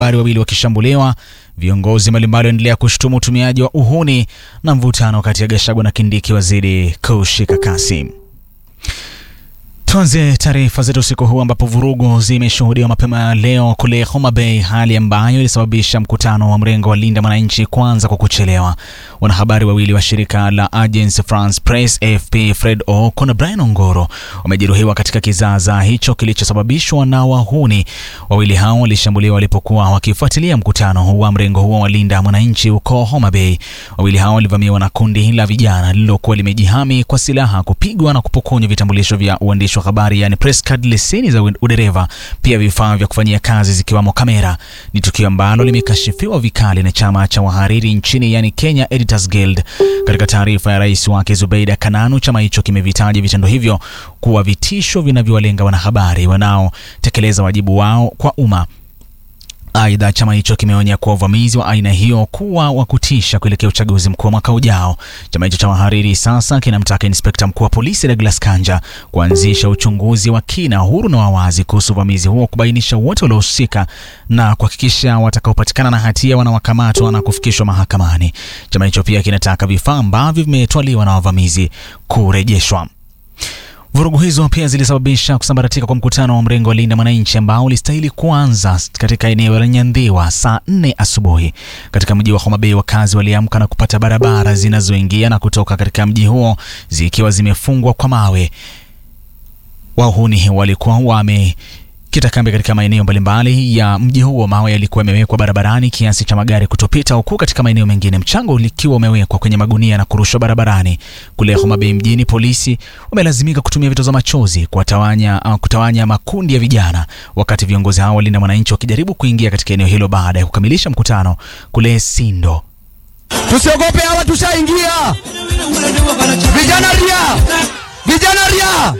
wanahabari wawili wakishambuliwa, viongozi mbalimbali waendelea kushutumu utumiaji wa uhuni na mvutano kati ya Gachagua na Kindiki wazidi kushika kasi. Tuanze taarifa zetu usiku huu ambapo vurugu zimeshuhudiwa mapema leo kule Homa Bay, hali ambayo ilisababisha mkutano wa mrengo wa Linda Mwananchi kwanza kwa kuchelewa. Wanahabari wawili wa shirika la Agence France Presse AFP, Fred Oko na Brian Ongoro, wamejeruhiwa katika kizaazaa hicho kilichosababishwa na wahuni. Wawili hao walishambuliwa walipokuwa wakifuatilia mkutano wa mrengo huo wa Linda Mwananchi huko Homa Bay. Wawili hao walivamiwa na kundi la vijana lililokuwa limejihami kwa silaha, kupigwa na kupokonywa vitambulisho vya uandishi wa habari yani press card, leseni za udereva, pia vifaa vya kufanyia kazi zikiwamo kamera. Ni tukio ambalo limekashifiwa vikali na chama cha wahariri nchini yani Kenya Editors Guild. Katika taarifa ya rais wake Zubeida Kananu, chama hicho kimevitaja vitendo hivyo kuwa vitisho vinavyowalenga wanahabari wanaotekeleza wajibu wao kwa umma. Aidha, chama hicho kimeonya kuwa uvamizi wa aina hiyo kuwa wa kutisha kuelekea uchaguzi mkuu wa mwaka ujao. Chama hicho cha wahariri sasa kinamtaka inspekta mkuu wa polisi Douglas Kanja kuanzisha uchunguzi wa kina, huru na wawazi kuhusu uvamizi huo, kubainisha wote waliohusika na kuhakikisha watakaopatikana na hatia wanawakamatwa na kufikishwa mahakamani. Chama hicho pia kinataka vifaa ambavyo vimetwaliwa na wavamizi kurejeshwa. Vurugu hizo pia zilisababisha kusambaratika kwa mkutano wa mrengo wa Linda Mwananchi ambao ulistahili kuanza katika eneo la Nyandhiwa saa nne asubuhi. Katika mji wa Homa Bay, wakazi waliamka na kupata barabara zinazoingia na kutoka katika mji huo zikiwa zimefungwa kwa mawe. Wahuni walikuwa wame kita kambi katika maeneo mbalimbali ya mji huo. Mawe yalikuwa yamewekwa barabarani kiasi cha magari kutopita, huku katika maeneo mengine mchanga ulikiwa umewekwa kwenye magunia na kurushwa barabarani. Kule Homa Bay mjini, polisi wamelazimika kutumia vitoza machozi kuwatawanya, kutawanya makundi ya vijana, wakati viongozi hao walinda mwananchi wakijaribu kuingia katika eneo hilo baada ya kukamilisha mkutano kule Sindo. Tusiogope, hawa tushaingia. Vijana ria, vijana ria.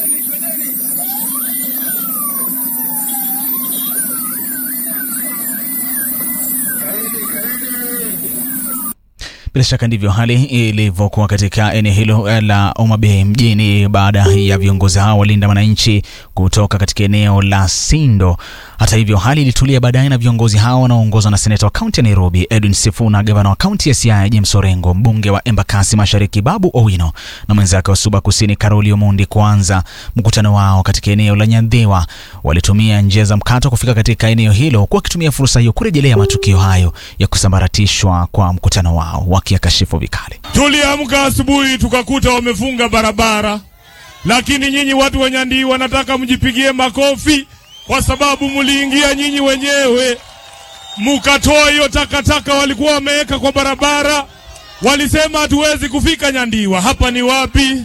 Bila shaka ndivyo hali ilivyokuwa katika eneo hilo la Homa Bay mjini baada ya viongozi hao walinda wananchi kutoka katika eneo la Sindo. Hata hivyo, hali ilitulia baadaye na viongozi hao wanaoongozwa na seneta wa kaunti ya Nairobi Edwin Sifuna, gavana wa kaunti ya Siaya James Orengo, mbunge wa Embakasi Mashariki Babu Owino na mwenzake wa Suba Kusini Karoli Omondi kuanza mkutano wao katika eneo la Nyandhiwa. Walitumia njia za mkato kufika katika eneo hilo, huku wakitumia fursa hiyo kurejelea matukio hayo ya kusambaratishwa kwa mkutano wao, wakiyakashifu vikali. Tuliamka asubuhi tukakuta wamefunga barabara, lakini nyinyi watu wa Nyandhiwa nataka mjipigie makofi kwa sababu mliingia nyinyi wenyewe mukatoa hiyo takataka walikuwa wameweka kwa barabara. Walisema hatuwezi kufika Nyandiwa. Hapa ni wapi?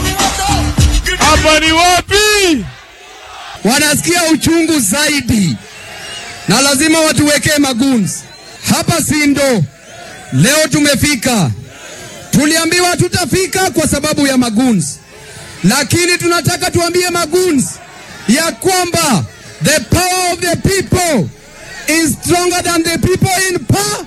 Hapa ni wapi? Wanasikia uchungu zaidi, na lazima watuwekee maguns hapa Sindo. Leo tumefika, tuliambiwa tutafika kwa sababu ya maguns, lakini tunataka tuambie maguns ya kwamba the power of the people is stronger than the people in power.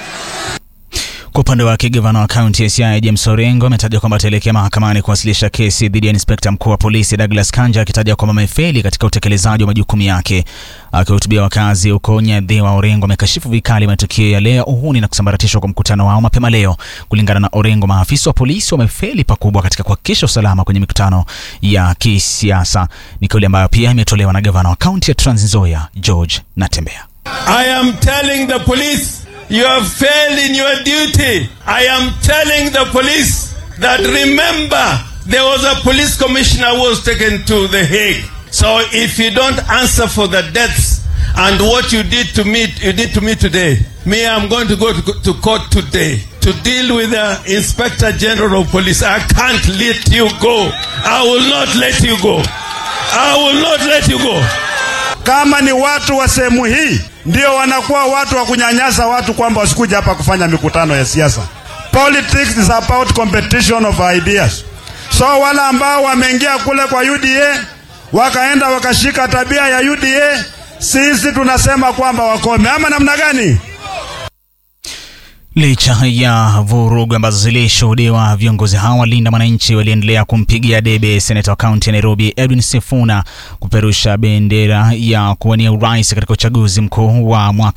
Kwa upande wake gavana wa kaunti ya Siaya James Orengo ametaja kwamba ataelekea mahakamani kuwasilisha kesi dhidi ya inspekta mkuu wa polisi Douglas Kanja, akitaja kwamba amefeli katika utekelezaji wa majukumu yake. Akihutubia wakazi huko Nyadhiwa, Orengo amekashifu vikali matukio ya leo uhuni na kusambaratishwa kwa mkutano wao mapema leo. Kulingana na Orengo, maafisa wa polisi wamefeli pakubwa katika kuhakikisha usalama kwenye mikutano ya kisiasa. Ni kauli ambayo pia imetolewa na gavana wa kaunti ya Trans Nzoia George Natembeya. I am telling the police you have failed in your duty. I am telling the police that remember there was a police commissioner who was taken to the Hague. So if you don't answer for the deaths and what you did to me, you did to me today, me, I'm going to go to, to court today to deal with the Inspector General of Police. I can't let you go. I will not let you go. I will not let you go. Kama ni watu wa sehemu hii ndio wanakuwa watu wa kunyanyasa watu kwamba wasikuja hapa kufanya mikutano ya siasa. Politics is about competition of ideas. So wale ambao wameingia kule kwa UDA wakaenda wakashika tabia ya UDA, sisi tunasema kwamba wakome, ama namna gani? Licha ya vurugu ambazo zilishuhudiwa, viongozi hawa walinda mwananchi waliendelea kumpigia debe seneta wa kaunti ya Nairobi Edwin Sifuna kuperusha bendera ya kuwania urais katika uchaguzi mkuu wa mwaka